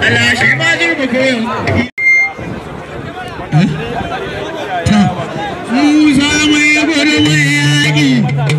Allah shi ma zurba koyon Musa mai gwada mai yaƙi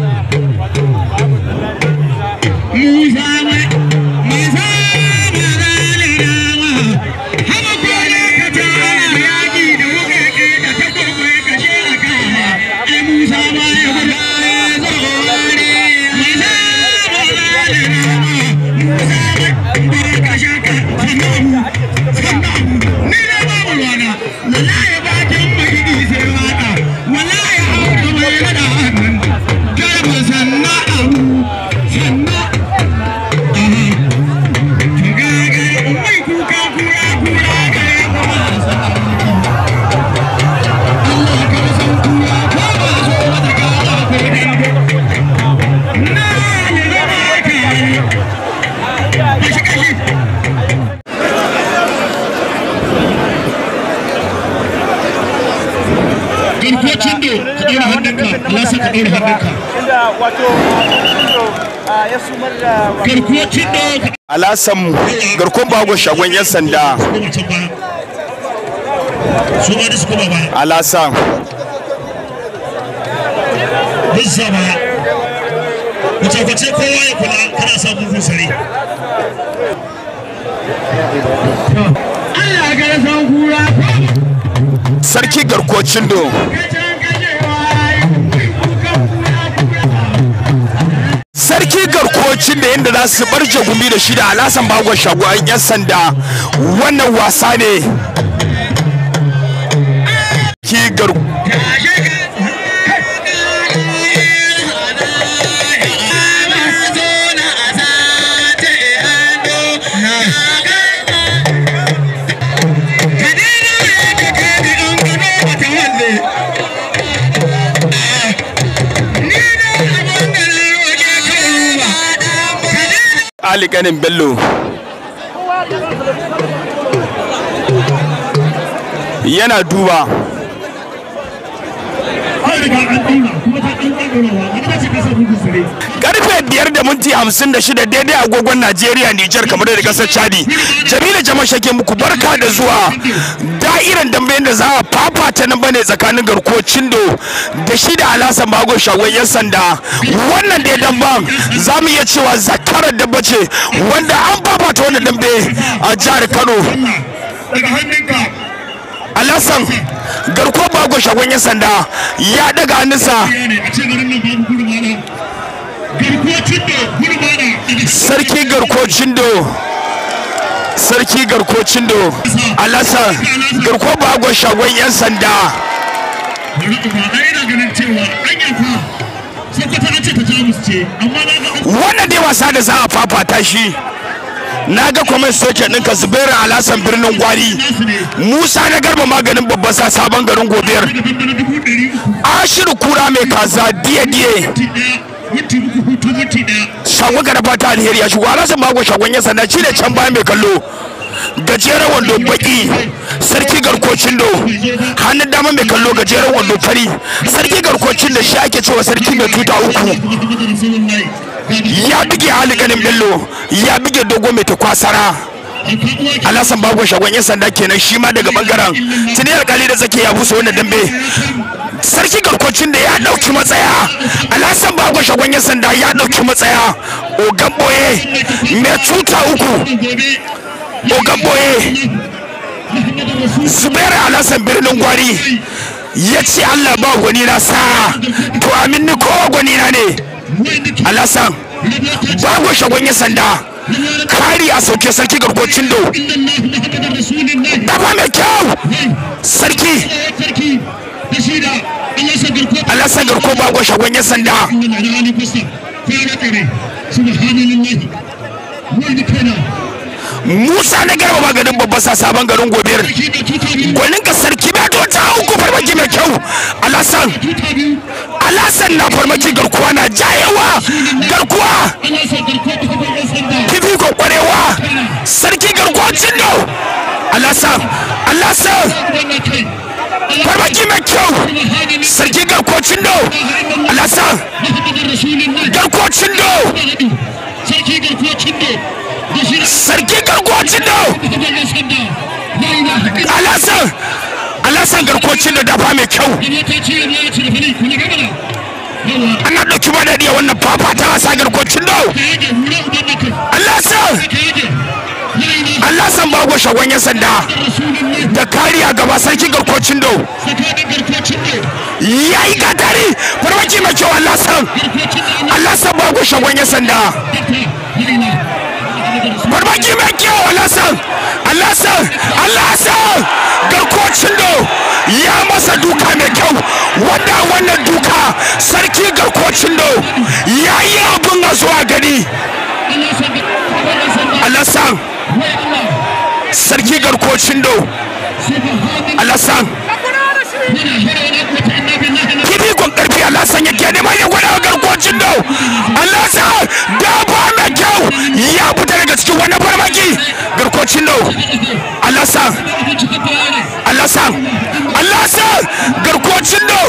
Musa mai Musa mai zane dama Hama kone ka ta ana yaƙi da wukake da ta kwakwai ka she a kama Ai Musa mai gwada ya zaure Musa mai zane dama Musa mai gwada ka shaka sannan sannan ni na babu ruwana wallahi bakin mahidi sai waka wallahi auka mai rada hannun garba sanna abu sanna mai kuka kura kura gare kuma Allah ka san kura ko ba so mata kaza ko dambe na ne zama ka kashi kashi garkocin da ka ɗaura hannunka Allah sa ka ɗaura hannunka inda wato ya sumar da garkocin da ka alasan garkon bago shagon yan sanda koma can baya su ma da su koma baya alasan duk sa baya kwace-kwace kowa ya kula kana sa bugun sare Allah ka san kura sarki garkocin do sarki garkocin da yadda za su bar jagumi da shi da alasan bago shagon yan sanda wannan wasa ne ki gar ali ganin bello yana duba karfe biyar da minti hamsin da shida daidai agogon najeriya nijar kamar da kasar chadi jamila jama shake muku barka da zuwa da'iran dambe da za a fafata nan bane tsakanin garkuwar cindo da shi da alasan bago shagon yan sanda wannan da damban za mu iya cewa zakarar dabba ce wanda an fafata wannan dambe a jihar kano daga hannunka alasan garkuwar bago shagon yan sanda ya daga hannunsa ne a ce garin nan babu gurmana garkuwacin da gurmana sarki garkocin do sarki garkocin do alasan garko bagon shagon yan sanda bari ba na ina ganin cewa an yafa sokoto an ce ta jamus ce amma na ga an wannan dai wasa da za a fafata shi na ga comment section ɗinka zubairu alasan birnin gwari nasu ne musa na garba maganin babban sa sabon garin gobiyar daga bambana dubu ɗari uku ashiru kura mai kaza diye diye minti ɗaya minti uku hutu minti ɗaya shagon gara fata alheri ya shigo alasan bagon shagon yan sanda shi ne can baya mai kallo gajeren wando baki sarki garkocin do hannun dama mai kallo gajeren wando fari sarki garkocin da shi ake cewa sarki mai tuta uku ya bige hali ganin bello ya bige dogo mai takwasara alasan bagon shagon yan sanda kenan shi ma daga bangaren tuni alkali da zake ya busa wannan dambe sarki garkocin da ya dauki matsaya alasan bagon shagon yan sanda ya dauki matsaya ogan boye mai tuta uku ogan boye zubairu alasan birnin gwari ya ce allah ba gwani na sa to amin ni kowa gwani na ne alasan bago shagon ya sanda kari a sauke sarki garkocin do daba mai kyau sarki alasan garko bago shagon ya sanda musa na garba maganin babban sa sabon garin gobiyar gwanin ka sarki ba to ta uku farmaki mai kyau alasan alasan na farmaki garkuwa na jayewa garkuwa kifi ko kwarewa sarki garkuwa cindo alasan alasan farmaki mai kyau sarki garkuwa cindo alasan garkuwa cindo sarki garkuwa garkocin do alasan alasan garkocin da dafa mai kyau ana ɗauki ba daɗi a wannan fafata wasa garkocin do alasan alasan bago shagon yan sanda da kariya gaba sarki garkocin do ya yi gatari farmaki mai kyau alasan alasan bago shagon yan sanda farmaki mai kyau alasan alasan alasan garkocin do ya masa duka mai kyau wanda wannan duka sarki garkocin do ya yi abin a zuwa gani alasan sarki garkocin do alasan kibi kon karfi alasan yake neman ya gwada garkocin do alasan da ba mai kyau ya fita daga cikin wani farmaki garkocin do alasan alasan alasan garkocin do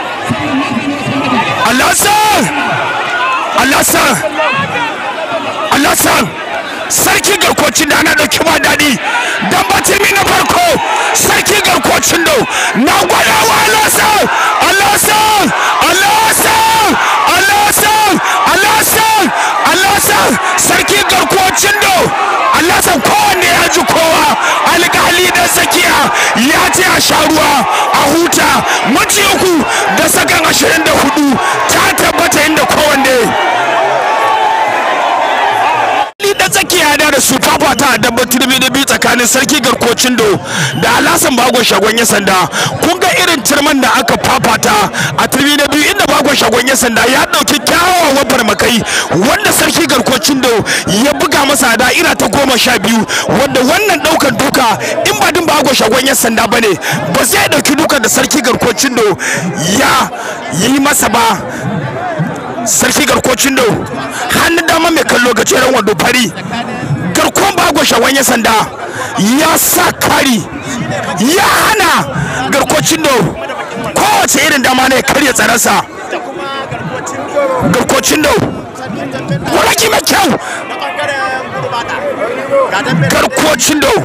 alasan alasan alasan sarki garkocin da ana ɗauki ba daɗi don batimi na farko sarki garkocin da na gwada wa alasan alasan alasan alasan alasan alasan sarki garkocin da alasan kowanne ya ji kowa alƙali da zakiya ya ce a sha ruwa a huta maci uku da sakan ashirin da hudu ta tabbata inda kowanne da tsakiya da da su fafata a dabbar turmi da biyu tsakanin sarki garkocin do da alasan bagon shagon ya sanda kun ga irin turman da aka fafata a turmi na biyu inda bagon shagon ya sanda ya dauki kyawawan farmakai wanda sarki garkocin do ya buga masa da ira ta goma sha biyu wanda wannan daukan duka in ba din bagon shagon ya sanda bane ba zai dauki dukan da sarki garkocin do ya yi masa ba sarki garkocin do hannun dama mai kallo gajeren wando fari garkon bago shawan ya sanda ya sa kari ya hana garkocin do kowace irin dama ne karya tsararsa garkocin do waraki mai kyau garkocin do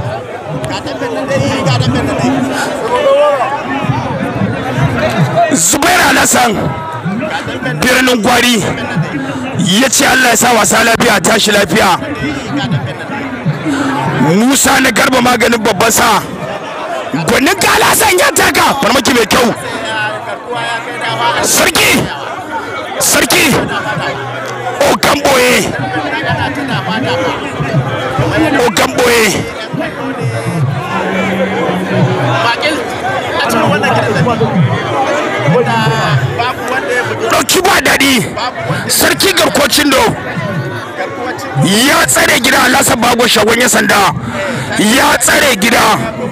zubairu alasan birnin gwari ya ce allah ya sa wasa lafiya tashi lafiya musa na garba maganin babban sa gwanin kalasan ya taka farmaki mai kyau sarki sarki ogan boye ogan boye ɗauki ba daɗi sarki garkocin do ya tsare gida alasa bago shagon ya sanda ya tsare gida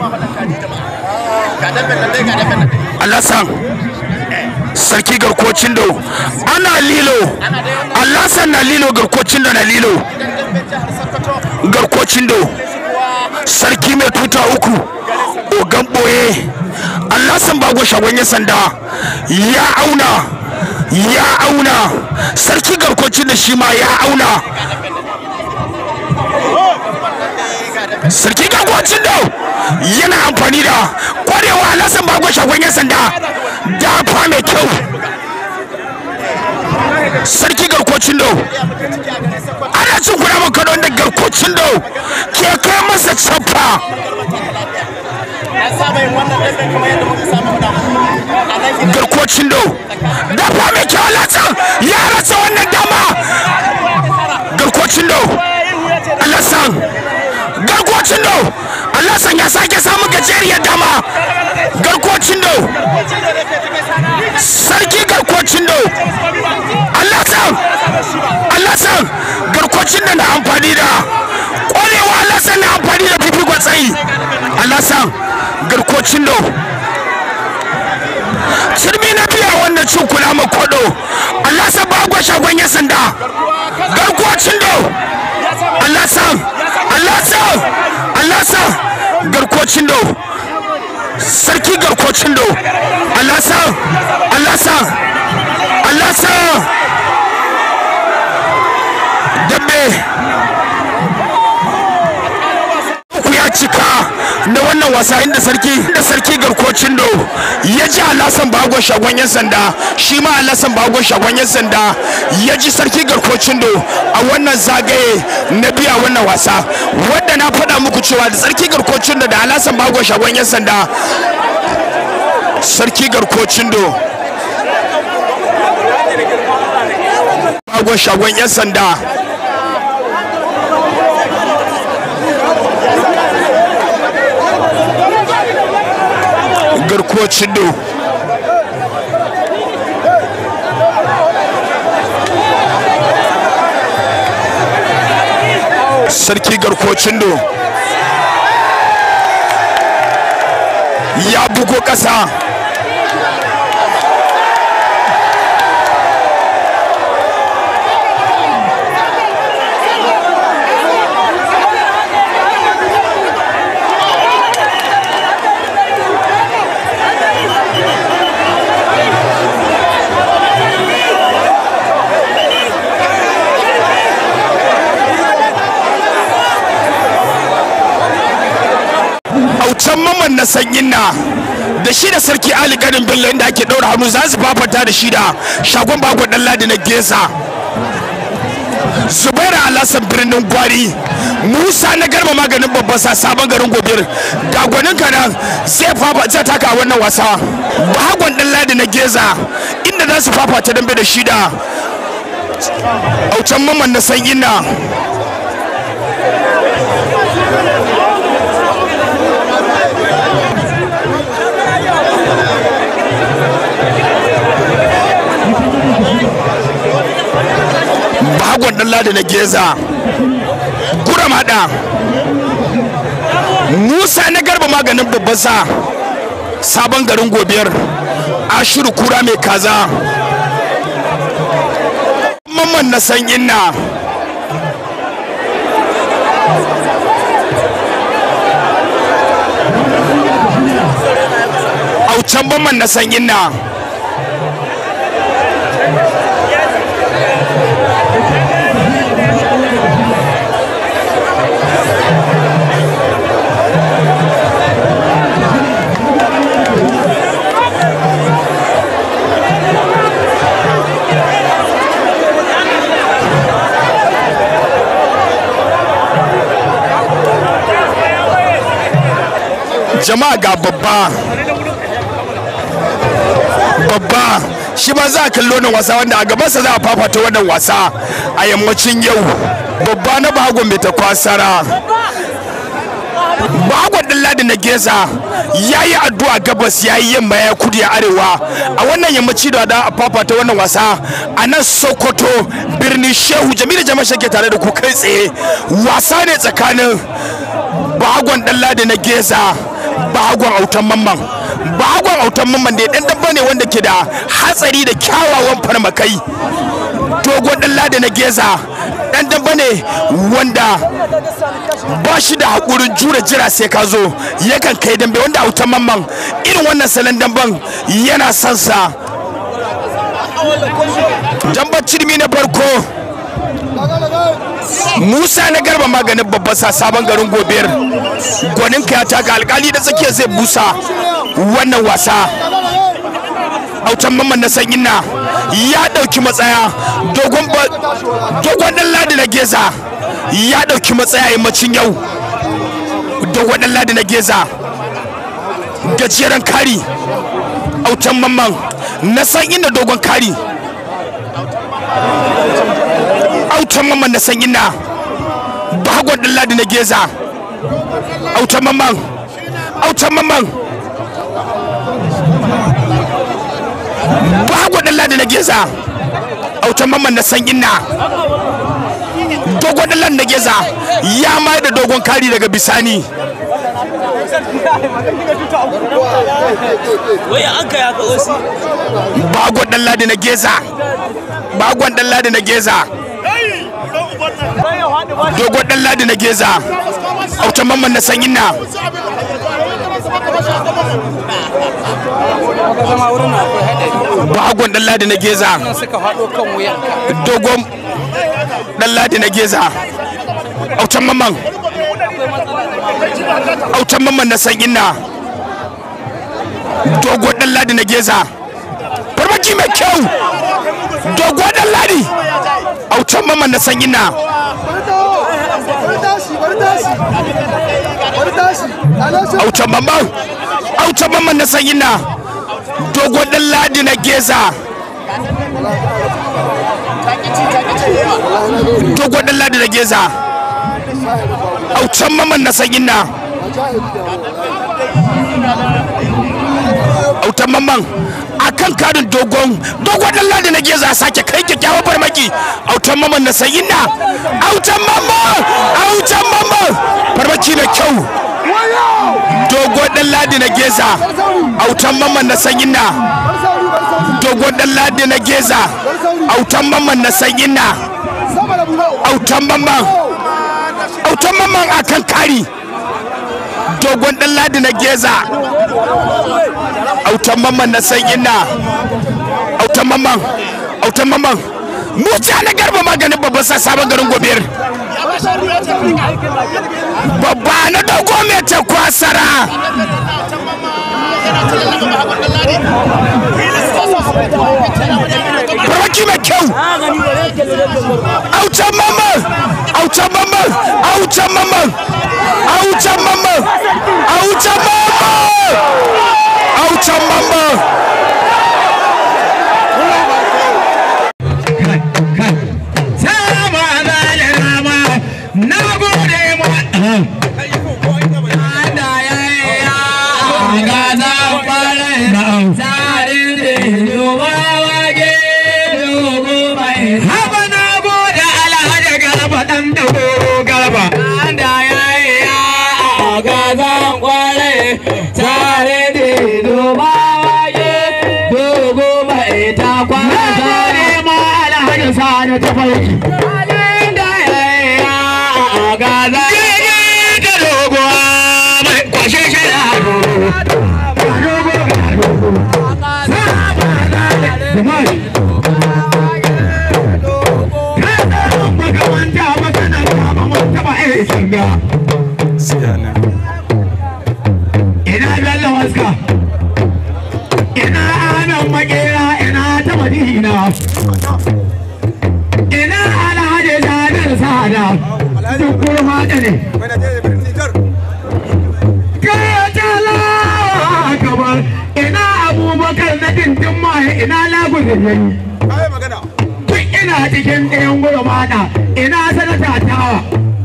alasan sarki garkocin do ana lilo alasan na lilo garkocin do na lilo garkocin do sarki mai tuta uku ogan boye alasan bago shagon ya sanda ya auna ya auna sarki garkocin da shi ma ya auna sarki garkocin da yana amfani da kwarewa alasan bago shagon ya sanda dafa mai kyau sarki garkocin da ana cin kuna man kano da garkocin da ke kai masa cappa garkocin do dafa mai kyau alasan ya rasa wannan dama garkocin do alasan garkocin do alasan ya sake samun gajeriyar dama garkocin do sarki garkocin do alasan alasan garkocin da na amfani da ƙwarewa alasan na amfani da fifikon tsayi alasan garkocin do shirmi na biya wannan cin kula ma kodo Allah sa bagwa shagon ya sanda garkuwacin do Allah sa Allah sa Allah sa garkuwacin do sarki garkuwacin do Allah sa Allah sa Allah sa na wannan wasa inda sarki inda sarki garkocin do ya ji alasan bagon shagon yan sanda shi ma alasan bagon shagon yan sanda ya ji sarki garkocin do a wannan zagaye na biya wannan wasa wadda na faɗa muku cewa da sarki garkocin do da alasan bagon shagon yan sanda sarki garkocin do bagon shagon yan sanda garkuwar cindo sarki garkuwar cindo ya bugo ƙasa aucan maman na sanyin na da shi da sarki ali ganin bello inda ake ɗaura hannu za su fafata da shi da shagon bago ɗan ladi na gesa zubairu alasan birnin gwari musa na garba maganin babban sa sabon garin gobir ga gwanin kanan zai fafa zai taka wannan wasa bagon ɗan ladi na geza inda za su fafata dambe da shi da aucan maman na sanyin na bagon dan ladi na geza gura mada musa na garba maganin babban sa sabon garin gobiyar ashiru kura mai kaza mamman na san inna aucan mamman na san inna jama'a ga babba babba shi ma za a kallo wannan wasa wanda a gabansa za a fafata wannan wasa a yammacin yau babba na bagon mai ta kwasara bagon ɗin ladi na geza ya yi addu'a gabas ya yi yamma ya kudu ya arewa a wannan yammaci da a fafata wannan wasa a nan sokoto birnin shehu jamilu jama'a shake tare da ku kai tsaye wasa ne tsakanin bagon ɗan ladi na geza bagon autan mamman bagon autan mamman da dan dabba ne wanda ke da hatsari da kyawawan farmakai dogon dan lada na geza dan dabba ne wanda ba shi da haƙurin jure jira sai ka zo yakan kai dambe wanda autan mamman irin wannan salon damban yana son sa dambar cirmi na farko musa na garba maganin babban sa sabon garin gobiyar gwanin ka ya taka alkali da tsakiya zai busa wannan wasa autan mamman na sanyin na ya dauki matsaya dogon dan ladi na geza ya dauki matsaya yammacin yau dogon dan ladi na geza gajeren kari autan mamman na san inda dogon kari autan mamman na san ina bagon ɗin ladi na geza autan mamman autan mamman bagon ɗin ladi na geza autan mamman na san ina dogon ɗin ladi na geza ya mai da dogon kari daga bisani waya an kai haka wasu bagon ɗin ladi na geza bagon ɗin ladi na geza dogon ɗan ladi na geza autan mamman na sanyin na bagon ɗan ladi na geza suka faɗo kan wuyanka dogon ɗan ladi na geza autan mamman autan mamman na san inna dogo dan ladi na geza farmaki mai kyau dogo dan ladi autan mamman na san inna autan mamman autan mamman na san inna dogo dan ladi na geza dogo dan ladi na geza autan mamman na san inna autan mamman a kan karin dogon dogon dan ladi na geza sake kai kyakkyawan farmaki autan mamman na sayin na autan mamman autan mamman farmaki mai kyau dogon dan ladi na geza autan mamman na sayin na dogon dan ladi na geza autan mamman na sayin na autan mamman autan mamman a kan kari dogon dan ladi na geza autan mamman na san ina autan mamman autan mamman musa na garba maganin babban sa sabon garin gobir babba na dogo mai ta kwasara farmaki mai kyau autan mamman autan mamman autan mamman autan mamman autan mamman autan mamman Sama da rama na gode ma da ya ya ga za fara tsarin da duba wage dogo mai haba na gode alhaji garba dan dogo garba da ya ya ga za fara tsarin da duba wage dogo mai ta kwana tare ma alhaji sani ta farki da ya ya ga za ga dogo mai kwashe shi da ina bello waska ina anan makera ina ta madina ina alhaji sadar sada duk kurma da ne Katalawa kamar ina abubakar na dindin maye ina lagudin yayi duk ina cikin ɗayan gurmana ina sanata tawa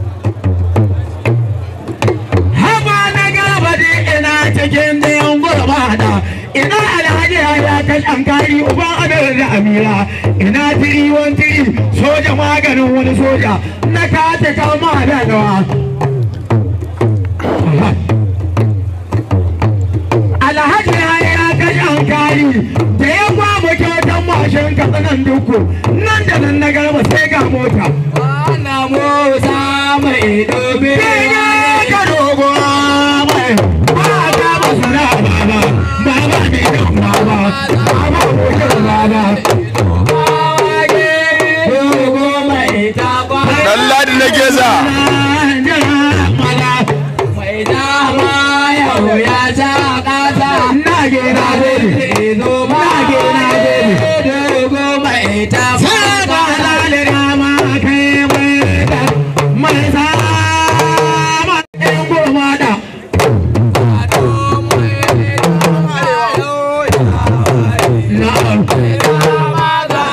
haba na gaba da ina cikin ɗayan gurmana ina alhaji ya kashe kari uban adar da amira ina tiri wan tiri soja maganin wani soja na kace kama da nawa alhaji ya kashe kari da ya kwamu kyautan mashin katsanan duku nan da nan na garba sai ga mota ana motsa mai dobe ka dogo mai ba ta masana baba baba ne da baba baba hoton baba dogo mai ta dan ladi na geza mai dama yau ya sha kasa na gina dole zo ma gina dole dogo mai ta fara da dama kai mai da mai sama ɗan goma da na'am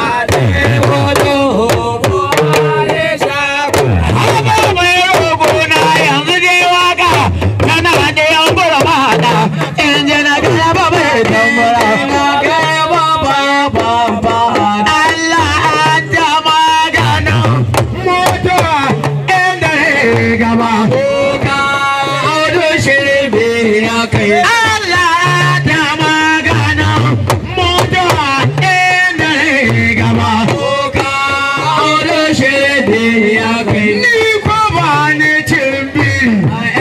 Haba mai rogo na yanzu dai waka tana da yan gurma da in ji na gaya ba mai tambara. Allah an ta maganin mutuwa inda ya gaba. Audu shirbe ya kai. Allah ta maganin mutuwa inda ya gaba. Audu shirbe ya kai. Ni ko ba ni cin biri.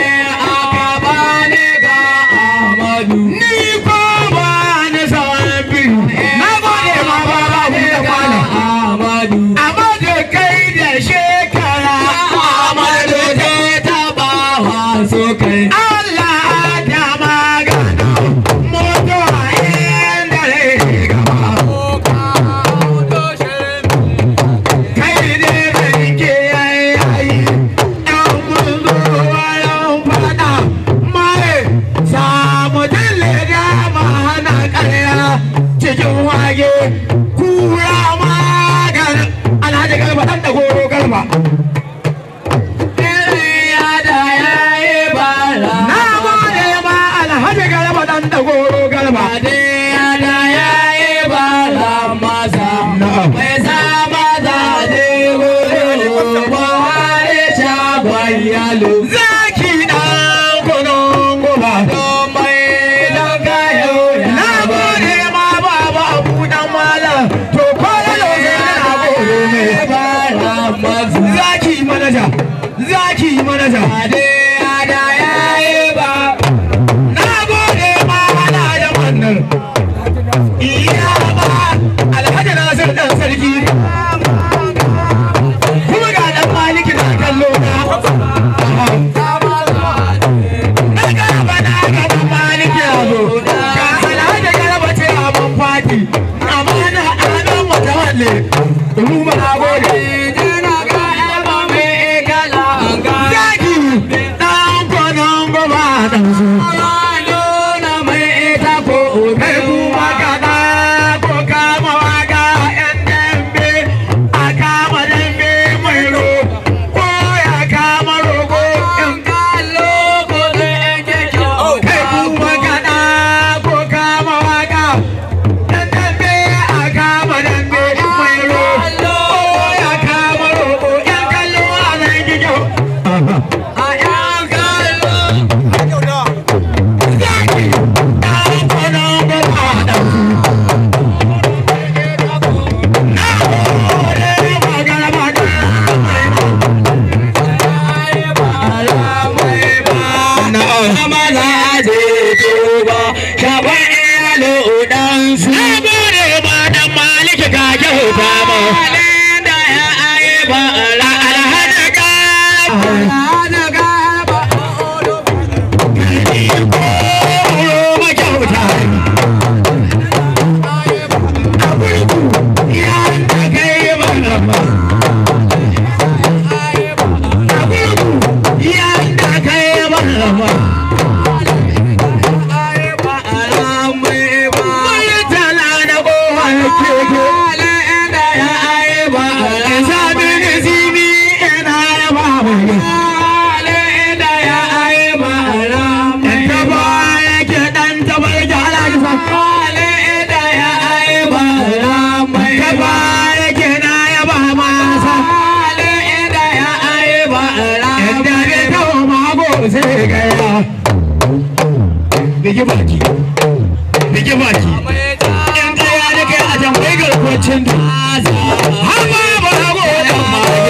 Ni ko ba ni sauran biri. Na gode ma ba ba mu da kwana. Amadu kai da shekara. Amadu ta taba so kai Allah da magana mutuwa inda rai gaba kai ne da rike yayi ɗan munzo wayan fada mai samu dalle da mahana ƙarya cikin wage kura magana alhaji garba ɗan da goro garba ya da yayi bara na gode ma alhaji garba ɗan da goro garba Ade ya da yayi bara masa mai sama da de gudu Buhari shagon yalo zaki ɗan kunun guba don mai don kayo Na ya gode ma baba abu dan malam to ko da yaushe na gode me bara masa zaki manaja zaki manaja Ade ya da yayi ba na gode ma ana da wannan iya ba alhaji nasir dan sarki kuma ga dan maliki na kallo na na gaba na gaba maliki ya zo ga alhaji garba ce abin fati amana anan mutawalle ruba na gode zaki dan kwanan gaba dan su kai kuma kada ko kama waka yan dambe a kama dambe mai ro ko ya kama rogo yan kai kuma kada ko kama waka yan dambe a kama dambe mai ro ko ya kama rogo yan kallo a zai ji kyau zaki dan kwanan gaba dan su Bigi baki, bigi baki. in tsaya da kai a tambayi garkuwacin da har ma ba na godon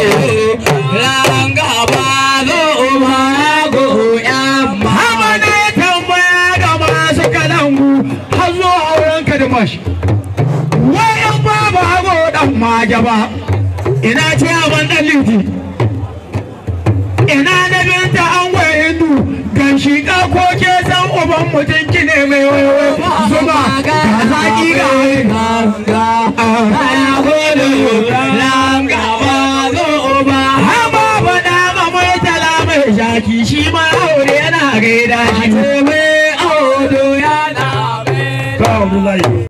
mage hama na ya tambaya ga masu kalangu har zuwa auren ka da mashi wai in ba ba godon mage ba ina ce ban dan liti ina na binta an gwaye hindu gan shiƙa ko ke san uban mutum ki ne mai waiwai zuba ga zaƙi ga Hama faɗa ma mai tala mai shaki shi ma aure yana gaida shi. Ate me audu ya da me Ka Abdullahi.